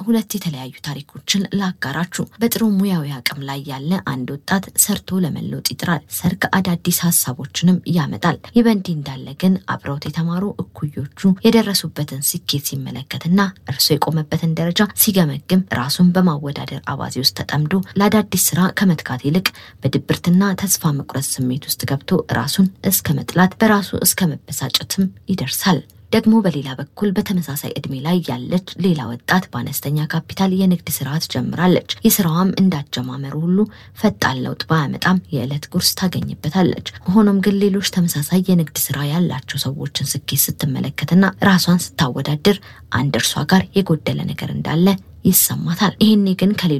ሁለት የተለያዩ ታሪኮችን ላጋራችሁ። በጥሩ ሙያዊ አቅም ላይ ያለ አንድ ወጣት ሰርቶ ለመለወጥ ይጥራል። ሰርግ አዳዲስ ሀሳቦችንም ያመጣል። ይህ በእንዲህ እንዳለ ግን አብረውት የተማሩ እኩዮቹ የደረሱበትን ስኬት ሲመለከትና እርሱ የቆመበትን ደረጃ ሲገመግም ራሱን በማወዳደር አባዜ ውስጥ ተጠምዶ ለአዳዲስ ስራ ከመትጋት ይልቅ በድብርትና ተስፋ መቁረጥ ስሜት ውስጥ ገብቶ ራሱን እስከ መጥላት በራሱ እስከ መበሳጨትም ይደርሳል። ደግሞ በሌላ በኩል በተመሳሳይ እድሜ ላይ ያለች ሌላ ወጣት በአነስተኛ ካፒታል የንግድ ስራ ትጀምራለች። የስራዋም እንዳጀማመሩ ሁሉ ፈጣን ለውጥ ባያመጣም የዕለት ጉርስ ታገኝበታለች። ሆኖም ግን ሌሎች ተመሳሳይ የንግድ ስራ ያላቸው ሰዎችን ስኬት ስትመለከትና ራሷን ስታወዳድር አንድ እርሷ ጋር የጎደለ ነገር እንዳለ ይሰማታል። ይህኔ ግን ከሌሎች